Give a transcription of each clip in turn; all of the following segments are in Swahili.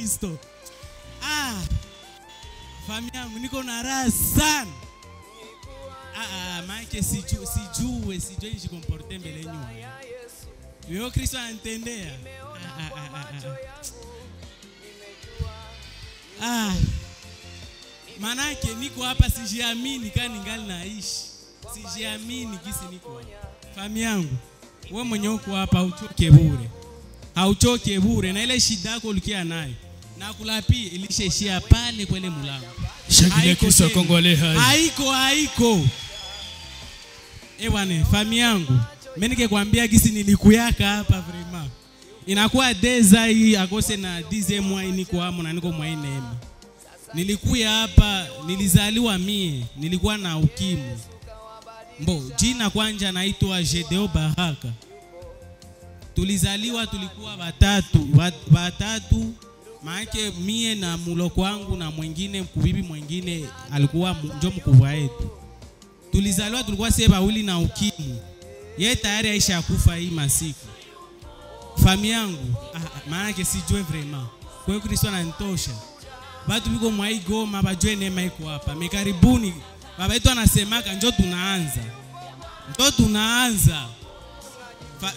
Kristo. Ah, fami yangu niko na raha sana. Ah, ah, maake siju, sijue sijue nijikomporte mbele nyuma. Wewe Kristo anatendea. Ah, ah, ah, ah, ah. Ah. Manake niko hapa sijiamini kama ningali naishi. Sijiamini kisi niko hapa. Fami yangu, wewe mwenye uko hapa hauchoke bure. Hauchoke bure na ile shida yako ulikia nayo. Na kulapi ilishaishia pale kwa ile mlango. Shangilia Haiko Kristo tena. akongole hai. Haiko haiko. Eh bwana, fami yangu. Mimi nikikwambia kisi nilikuyaka hapa vraiment. Inakuwa deza hii akose na dize mwa niko hamo na niko mwa hii neema. Nilikuya hapa, nilizaliwa mie, nilikuwa na ukimwi. Mbo, jina kwanja naitwa Jedeo Baraka. Tulizaliwa tulikuwa watatu, wat- watatu maake mie na muloko wangu na mwingine kubibi mwingine alikuwa mu- njo mkubwa yetu. Tulizaliwa tulikuwa sie bawili na ukimwi. Yeye tayari aisha kufa hii masiku. Fami yangu, ah, ah, maanake sijue vraiment. Kwa hiyo Kristo ananitosha. Batu biko mwa hii Goma bajue neema iko hapa. Mekaribuni. Baba yetu anasemaka njo tunaanza. Njo tunaanza. Fa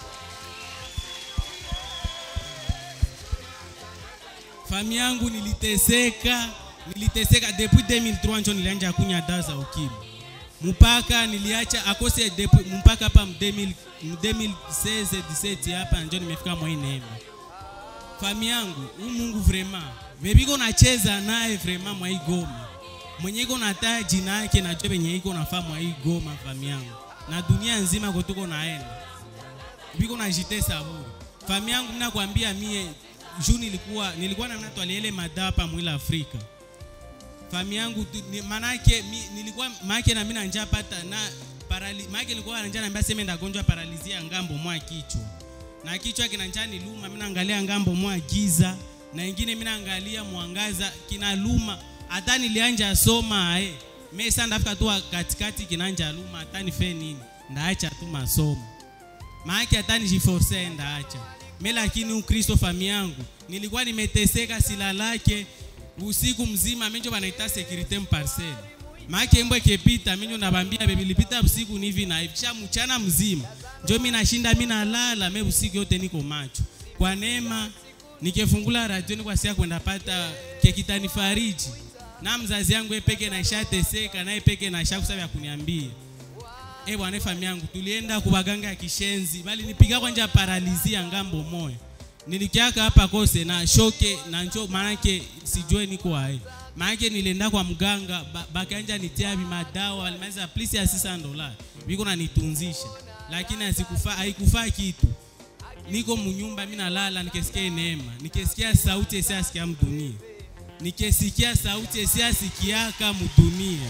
Fami yangu niliteseka, niliteseka depuis 2003 njo nilianja kunya dawa za ukimwi. Mpaka niliacha akose depuis mpaka hapa mu 2000 mu 2016 17 hapa njo nimefika mwa hii neema. Fami yangu, huu Mungu vraiment, bebiko nacheza naye vraiment mwa hii Goma. Mwenye iko nataa jina yake na jobe yenye iko nafaa mwa hii Goma fami yangu. Na dunia nzima kotuko naenda. Biko najitesa bure. Fami yangu mimi nakwambia mie juu nilikuwa nilikuwa na mtu aliele madawa hapa mwila Afrika. Fami yangu tu- ni, manake mi, nilikuwa maake na mimi na njaa pata na parali maake nilikuwa na njaa naambia sema ndagonjwa paralizia ngambo mwa kichwa. Na kichwa kina njaa ni luma, mimi naangalia ngambo mwa giza na ingine mimi naangalia mwangaza kina luma. Hata nilianja soma eh. Mimi sasa ndafika tu katikati kinanja luma hata nife nini? Ndaacha tu masomo maake hata nijiforce ndaacha me lakini ukristo fami yangu nilikuwa nimeteseka silalake usiku mzima minjo banaita securite mparcel maake mbwe kepita minjo nabambia bebi lipita usiku nivi na hivi kisha mchana mzima njo mi nashinda mi nalala me usiku yote niko macho kwa neema nikifungula radio ni kwa sia kwenda pata kekitani fariji na mzazi yangu epeke naishateseka naye peke naishakusabya kuniambia Eh bwana fami yangu tulienda kubaganga ya kishenzi bali nipiga kwanja paralizia ngambo moya nilikiaka hapa kose na shoke na njo maanake sijue niko wae maanake nilienda kwa mganga ba, bakanja nitia madawa walimaliza plisi ya 600 dola biko nanitunzisha lakini hasikufaa haikufaa kitu niko munyumba mimi nalala nikisikia neema nikisikia sauti isiasikia mdunia nikisikia sauti isiasikiaka mdunia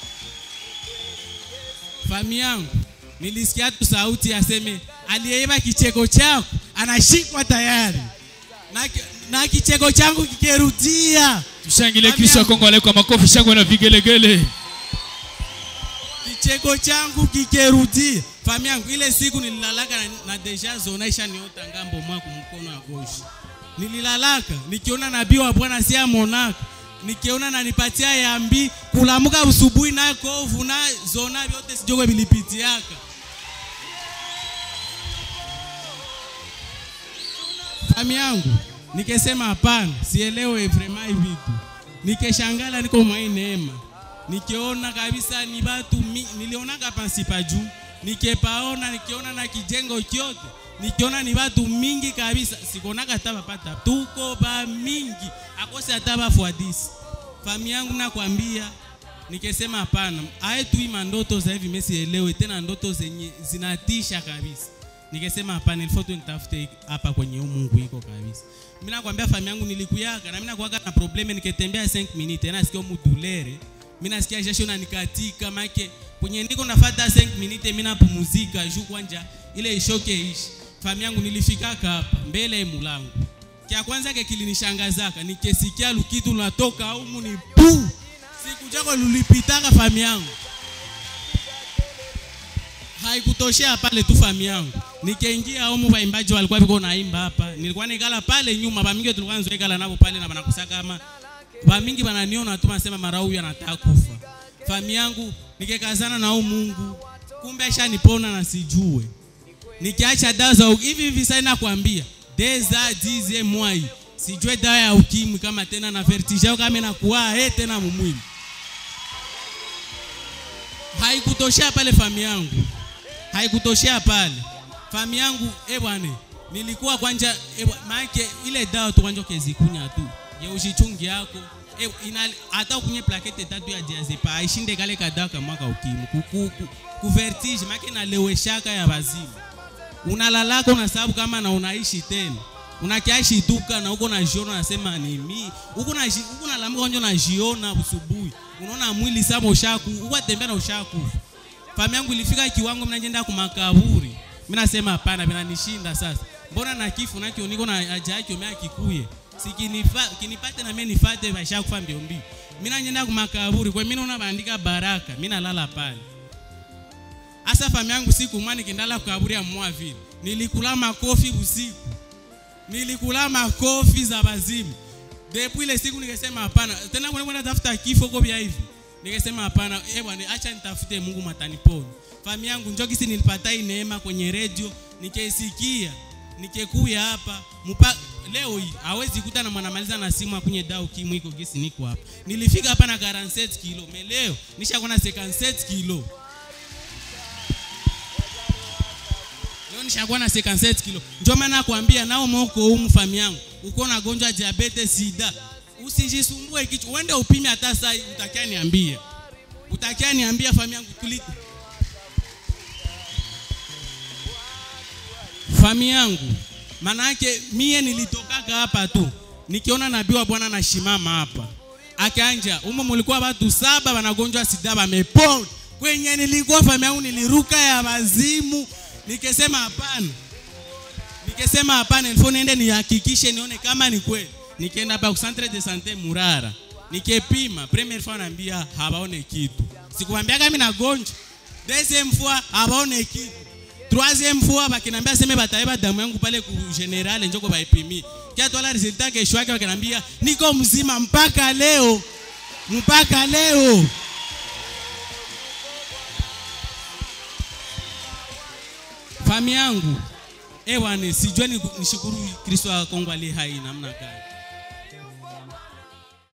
fami yangu nilisikia tu sauti aseme aliyeiba kicheko chako anashikwa tayari na, ki- na kicheko changu kikirudia Tushangilie Fami Kristo yangu, akongole kwa makofi shangwe na vigelegele. kicheko changu kikirudia fami yangu ile siku nililalaka na, na deja zona ishaniota ngambo mwa kumkono wa goshi nililalaka nikiona nabii wa bwana si amonaka nikiona nanipatia yambi kulamuka usubuhi na kovu na zona vyote sijogwe vilipitiaka fami yangu nikesema hapana sielewe vrema hivi vitu nikeshangala niko mwa hii neema nikiona kabisa ni batu mi, nilionaka pansi pa juu nikepaona nikiona na kijengo kyote nikiona ni batu mingi kabisa sikonaka hata bapata tuko ba mingi akose hata bafuadisi fami yangu nakwambia nikesema hapana aye tu ima ndoto za hivi mesielewe tena ndoto zenye zinatisha kabisa nikesema hapana ilifo tu nitafute hapa kwenye huu mungu iko kabisa mimi nakwambia fami yangu nilikuyaka na mimi nakuwaka na probleme nikitembea 5 minutes na sikio mudulere mimi nasikia jasho na nikatika make kwenye niko nafuata 5 minutes mimi napumuzika juu kwanja ile ishoke ishi fami yangu nilifikaka hapa mbele ya mulango kia kwanza ke kilinishangazaka nikesikia lukitu lunatoka humu ni pu siku jako lulipitaka fami yangu haikutoshea pale tu fami yangu nikaingia humu waimbaji walikuwa viko naimba hapa nilikuwa nikala pale nyuma bamingi tulikuwa nzoekala nabo pale na banakusa kama bamingi bananiona tu nasema mara huyu anataka kufa fami yangu nikekazana na huyu Mungu kumbe ashanipona na sijue nikiacha dawa za uki- hivi hivi sasa nakwambia deza dize mwai sijue dawa ya ukimwi kama tena na vertige au kama inakuwa eh tena mumwili haikutoshea pale fami yangu haikutoshea pale fami yangu eh bwana nilikuwa kwanja eh, bwa- maanake ile dawa tu kwanja kezikunya tu ya ushichungi yako eh, ina hata kunye plakete tatu ya diazepa aishinde kale kadawa kamwaka ukimwi ku, ku, ku, ku vertige maanake naleweshaka ya wazimu unalalaka unasababu kama na unaishi tena unakiashituka na uko na jiona unasema ni mi uko na ji- uko na lamuka njo na jiona usubuhi unaona mwili sama ushaku uko tembea na ushakufa fami yangu ilifika kiwango mimi naenda kumakaburi mimi nasema hapana vinanishinda sasa mbona na kifu nakio niko na haja yake mimi akikuye sikinifa kinipate na mimi nifate vashakufa mbio mbio mimi naenda kumakaburi kwa mimi naona bandika baraka mimi nalala pale Asa fami yangu siku mwa nikendala kukaburi ya mwa vile. Nilikula makofi usiku. Nilikula makofi za bazimu. Depuis ile siku nikasema hapana. Tena kuna kwenda tafuta kifo kwa vya hivi. Nikasema hapana, eh bwana acha nitafute Mungu mataniponi. Fami yangu njoo kisi nilipata hii neema kwenye radio, nikaisikia. Nikekuya hapa mupa leo hii hawezi kuta na mwanamaliza na simu akunye dau kimu iko kisi niko hapa. Nilifika hapa na 47 kilo. Meleo nishakuwa na 57 kilo. leo nishakuwa na 57 kilo ndio maana nakwambia nao moko humu fami yangu uko na gonjwa ya diabetes sida usijisumbue kichwa uende upime hata saa hii utakia niambia utakia niambia fami yangu tuli fami yangu manake mie nilitokaka hapa tu nikiona nabii wa bwana nashimama hapa akanja umo mulikuwa watu saba wanagonjwa sida wamepona kwenye nilikuwa fami yangu niliruka ya wazimu nikesema hapana nikesema hapana ilifo niende nihakikishe nione kama ni kweli nikaenda hapa ku centre de sante murara nikepima première fois naambia hawaone kitu sikuambia kama nagonjwa deuxième fois hawaone kitu troisième fois bakinambia seme bataiba damu yangu pale ku general njoko baipimi kia twala resultat kesho yake bakinambia niko mzima mpaka leo mpaka leo fami yangu ewane sijue ni- nishukuru kristo wa kongo aliye hai namna gani